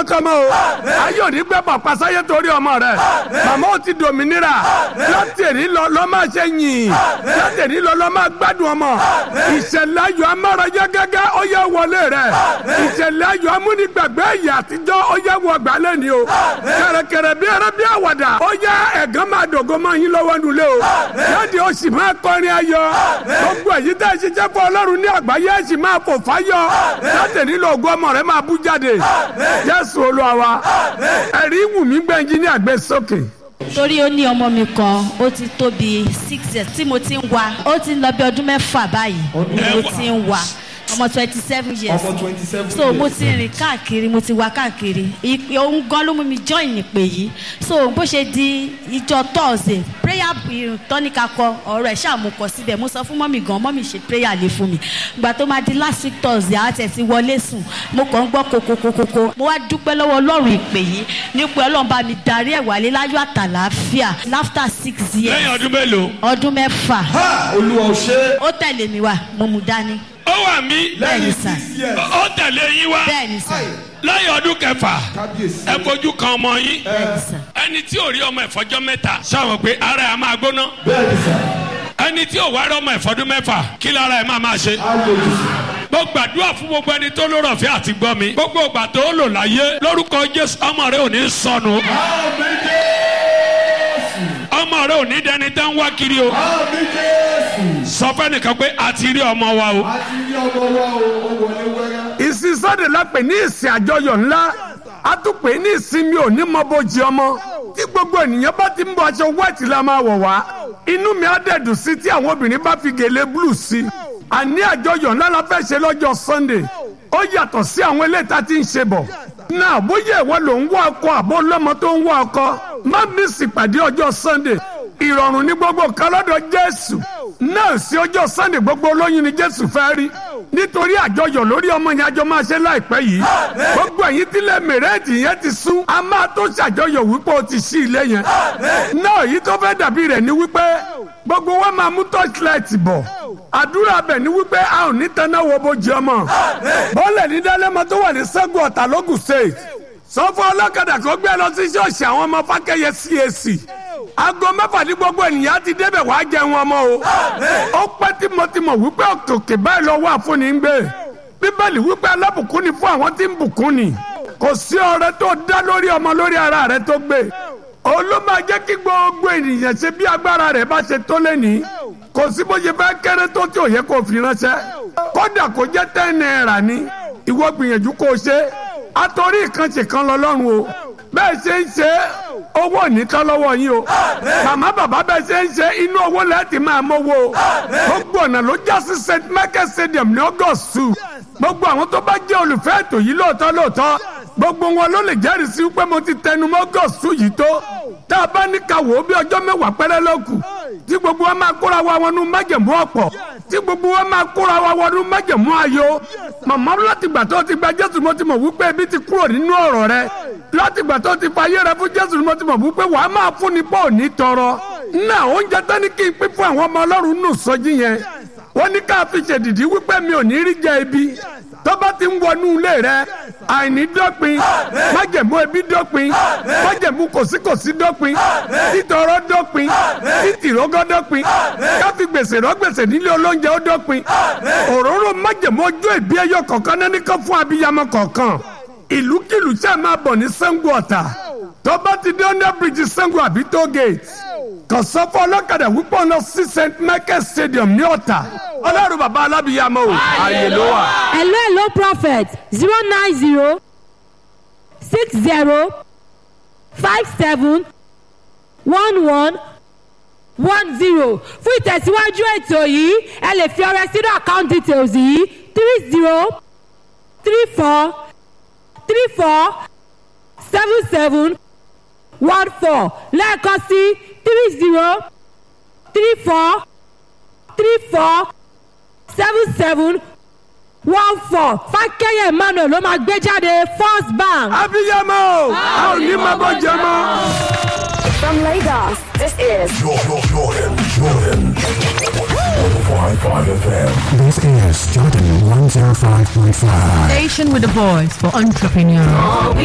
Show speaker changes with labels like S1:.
S1: tọmọtọmọ o ayé òní gbẹ bọ̀ pasáyé torí ọmọ rẹ màmá ò ti dòmìnira látẹ̀rí lọ lọ́ máa ṣe yìn látẹ̀rí lọ lọ́ máa gbádùn ọmọ ìṣẹ̀lẹ̀ ayọ̀ amárayé gẹ́gẹ́ ó yẹ wọlé rẹ ìṣẹ̀lẹ̀ ayọ̀ amúnigbàgbé ìyà àtijọ́ ó yẹ wọ gbálẹ̀ ni o kẹrẹkẹrẹ bí ẹrẹ bí àwàdà ó yẹ ẹ̀gán máa dògo máa yín lọ́wọ́ nulẹ̀ o jáde ó sì máa kọrin ayọ̀ gbogbo èyí tẹ́ ẹ ṣiṣẹ́ fún ọlọ́run ní àgbáyé ẹ sì máa fò fáyọ̀ látẹ̀rí lọ ògo ọmọ rẹ máa bú jáde jésù olúwa wa ẹ̀rí wùmí gbẹ̀njí ní àgbẹ̀ sókè
S2: torí ó ní ọmọ mi kan ó ti tó bí six years tí mo ti ń wa ó ti ń lọ bí ọdún mẹ́fà báyìí ni mo ti ń wa ọmọ twenty seven years
S3: ọmọ twenty seven
S2: so mo ti rìn káàkiri mo ti wá káàkiri ìpè ohun gan ló mú mi join ìpè yìí so bó ṣe di ìjọ thursday prayer tọ́níkà kọ ọ̀rọ̀ ẹ̀ ṣáà mo kọ síbẹ̀ mo sọ fún mọ́mì gan mọ́mì ṣe prayer lé fún mi ìgbà tó máa di last week thursday àti ẹ̀sìn wọlé sùn mo kàn ń gbọ́ kokokokoko mo wá dúpẹ́ lọ́wọ́ ọlọ́run ìpè yìí nípa ọlọ́run bá mi darí ẹ̀ wálé láyọ̀ àtàlàáfíà after six years
S4: lẹ́yìn ọdún mélòó.
S2: ọdún mẹ́fà
S3: ha olúwa ò ṣe
S2: ó tẹ̀lé mi wá mo mú dání
S4: ó wà mí
S2: bẹ́ẹ̀ni sà
S3: six years
S4: ó tẹ̀lé yín wá
S2: bẹ́ẹ̀ni sà
S4: lẹ́yìn ọdún kẹfà
S3: kábíyèsí
S4: ẹ fojú kan ọmọ yín
S2: bẹ́ẹ̀ni sà
S4: ẹni tí ò rí ọmọ ìfọjọ́ mẹ́ta sọ̀rọ̀ pé ara ẹ̀ máa gbóná
S3: bẹ́ẹ̀ni sà
S4: ẹni tí ò wá rí ọmọ ìfọdún mẹ́fà kí lára ẹ̀ máa máa ṣe.
S3: á lòdì sí
S4: mo gbàdúrà fún gbogbo ẹni tó lórọ̀ fẹ́ àti gbọ́ mi gbogbo ìgbà tó lò láyé lórúkọ jésù ọmọ rẹ ò ní sọnù
S3: àmì jésù
S4: ọmọ rẹ ò ní dẹni tẹ́ ń wá kiri o
S3: àmì jésù
S4: sọ fẹ́nìkan pé a ti rí ọmọ wa o
S3: a ti rí ọmọ wa o ó wọlé wẹ́rẹ́
S1: ìsìn sọ́dẹ̀ la pè ní ìsìn àjọyọ̀ ńlá a tún pè ní ìsinmi òní mọ́bojì ọmọ tí gbogbo ènìyàn bá ti ń bọ aṣọ white la máa wọ̀ wá inú mi á dẹ̀dùn sí tí àwọn obìnrin bá fi gèlè blue sí àní àjọyọ̀ ńlá la fẹ́ ṣe lọ́jọ́ sunday ó yàtọ̀ sí àwọn eléyìí tá ti ń ṣe bọ̀ náà bóyá ìwọ ló ń wá ọkọ àbó lọ́mọ tó ń wá ọkọ má mísì pàdé ọjọ́ sunday ìrọ̀rùn ní gbogbo kan lọ́dọ̀ jésù náà sí ọjọ́ sunday gbogbo olóyún ni jésù fẹ́ rí nítorí àjọyọ̀ lórí ọmọ yẹn àjọ máa ṣe láìpẹ́ yìí gbogbo ẹ̀yin tílẹ̀ mẹ̀rẹ́ẹ̀dì yẹn ti sún a máa tó ṣàjọyọ̀ wípé o ti ṣí ilé yẹn náà èyí tó fẹ́ dàbí rẹ̀ ni wípé gbogbo wa máa mú torchlight bọ̀ àdúrà bẹ̀ ni wípé a ò ní tanná wo bójú ọmọ bọ́ọ̀lù ní dálẹ́mọ tó wà ní sẹ́gun ọ̀tà lógùn state sọ fún ọlọ́kadà kó gbé lọ sí ṣọ́ọ̀ṣì àwọn ọmọ fákẹ́yẹ CAC aago mẹ́fà ní gbogbo ènìyàn ti débẹ̀ wá jẹun ọmọ o ó pẹ́ tímọ́tímọ́ wípé òkè báyìí lọ́wọ́ àfúnni ń gbé bíbélì wípé alábùkún ni fún àwọn tí ń bùkún ni kò sí ọrẹ tó dá lórí ọmọ lórí ara rẹ tó gbé òun ló máa jẹ́ kí gbogbo ènìyàn ṣe bí agbára rẹ̀ bá ṣe tó lẹ́nìí kò sí bó ṣe fẹ́ kéré tó tí ò yẹ kó fi ránṣẹ́ kódà kó jẹ́ ten naira ni ìwọ gbìyànjú kó o ṣe àtòrí ìkànṣe kan lọ lọ́rùn o bẹ́ẹ̀ ṣe ń ṣe owó ònítọ́ lọ́wọ́ yín o màmá bàbá bẹ́ẹ̀ ṣe ń ṣe inú owó lẹ́ẹ̀tì máa mówó o gbogbo ọ̀nà ló já sí st michael stadium ní august two gbogbo àwọn tó bá jẹ́ olùfẹ́ ètò yìí lóòótọ́ lóòótọ́ gbogbo wọn ló lè jẹ́rìí sí pé mo ti tẹnu mọ́ august two yìí tó tá a bá ní ká wò ó bí ọjọ́ mẹ́wàá péré ló kù tí gbogbo wa máa kóra wa wọnú májẹ̀mú ọ̀pọ̀ tí gbogbo wa máa kóra wa wọnú májẹ̀mú ayọ̀ màmá láti gbà tó ti gba jésù mo ti mọ̀ wípé ebi ti kúrò nínú ọ̀rọ̀ rẹ láti gbà tó ti fa ayé rẹ fún jésù mo ti mọ̀ wípé wàá máa fún ni pọ̀ ní tọrọ náà oúnjẹ tán ní kí n pín fún àwọn ọmọ ọlọ́run nù sọjí yẹn wọ́n ní ká fi ṣèdìdí wípé mi ò ní rí jẹ ibi tó bá ti ń wọnú ilé rẹ àìní dópin májẹ̀mú ebi dópin májẹ̀mú kòsíkòsí dópin títọrọ dópin títìrógọ́ dópin káfí gbèsè rọ́gbèsè nílé olóúnjẹ ó dópin òróró májẹ̀mú ojú ìbí ẹyọ kọ̀ọ̀kan náà nìkan fún abiyamọ kọ̀ọ̀kan ìlúkìlú tí a máa bọ̀ ní Ṣàngó Ọ̀tà tó bá ti dé under bridge Ṣàngó àbí toll gate kàn sọ fún ọlọ́kadà wípé ọ̀nà sí st michael stadium ní ọ̀tà ọlọ́run bàbá alábìyàmọ o ààyè ló wà.
S5: hello hello prophet zero nine zero six zero five seven one one one zero fún ìtẹ̀síwájú ètò yìí ẹ lè fi ọrẹ sínú account details yìí three zero three four three four seven seven one four lẹ́ẹ̀kan sí three zero three four three four seven seven one four fákẹ́yẹ̀ emmanuel ló máa gbé jáde first bank.
S1: abiyamọ o a ò ní máa bọ jẹ mọ.
S6: From Lagos, this is
S7: Jordan, Jordan, Jordan. 105.5 FM.
S8: This is Jordan 105.5.
S9: Station with a voice for entrepreneurs.